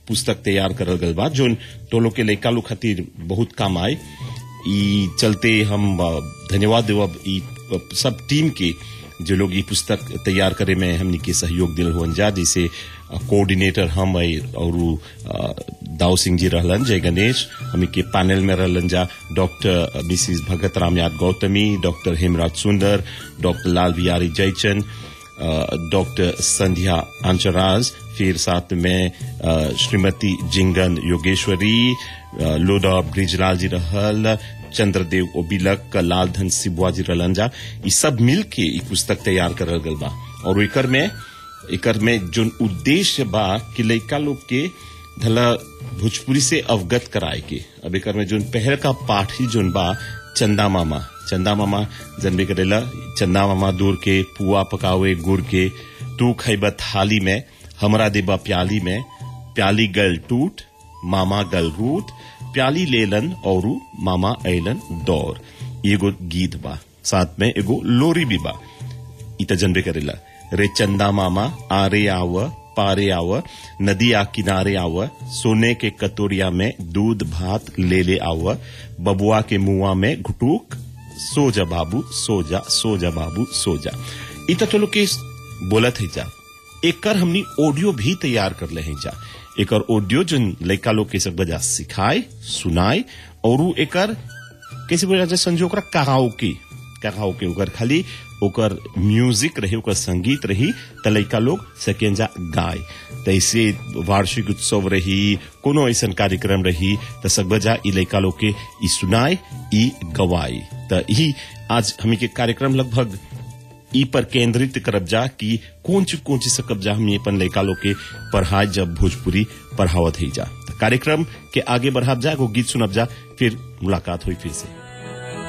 पुस्तक तैयार करल गल बा जोन तो लोग के लइका लोग खातिर बहुत काम आए ई चलते हम अ, धन्यवाद देवब ई अ, सब टीम के जो लोग ये पुस्तक तैयार करे में हमनी के सहयोग दिल हुअन जा जैसे अ, कोऑर्डिनेटर हम है और उ, अ, दाऊ सिंह जी रहलन जय गणेश हमनी के पैनल में रहलन जा डॉक्टर मिसिस भगत राम याद Gautami doctor Hemraj Sundar doctor Lal Bihari Jaichand doctor Sandhya अंचराज फिर साथ में अ, श्रीमती जिंगन योगेश्वरी अ, लोडा ब्रिजलाल जी रहल चंद्रदेव ओबिलक लालधन सिबुआ जी रहलन जा ई सब मिल के ई पुस्तक तैयार करल गल बा और एकर में एकर में जोन उद्देश्य बा कि लइका लोग के धला भोजपुरी से अवगत कराए के अब एकर में जोन पहल का पाठ ही जोन बा चंदा मामा चंदा मामा जनबे करेला चंदा मामा दूर के पुआ पकावे गुड़ के तू खैबा थाली में हमरा देबा प्याली में प्याली गल टूट मामा गल रूट प्याली लेलन और मामा ऐलन दौर एगो गीत बा साथ में एगो लोरी भी बा इ त जनबे करेला रे चंदा मामा आरे आव पारे आव नदिया किनारे आव सोने के कतोरिया में दूध भात ले ले आव बबुआ के मुआ में घुटूक सो जा बाबू सो जा सो जा बाबू सो जा इ त चलो के बोलत है जा एकर हमनी ऑडियो भी तैयार कर ले हैं जा एकर ऑडियो जन लइका लोग के सब बजा सिखाए सुनाए और उ एकर कैसे बोला जाए संजो ओकरा कराओके कराओके ओकर खाली ओकर म्यूजिक रही ओकर संगीत रही त लइका लोग सकेंजा गाय तैसे वार्षिक उत्सव रही कोनो ऐसन कार्यक्रम रही त सकबजा ई लइका लोग के ई सुनाए ई गवाए त ई आज हमी के कार्यक्रम लगभग ई पर केंद्रित करब जा कि कौन चीज कौन चीज सकब जा हम अपन लइका लोग के पढ़ाए जब भोजपुरी पढ़ावत ही जा त कार्यक्रम के आगे बढ़ाब जा एगो गीत सुनब जा फिर मुलाकात हुई फिर से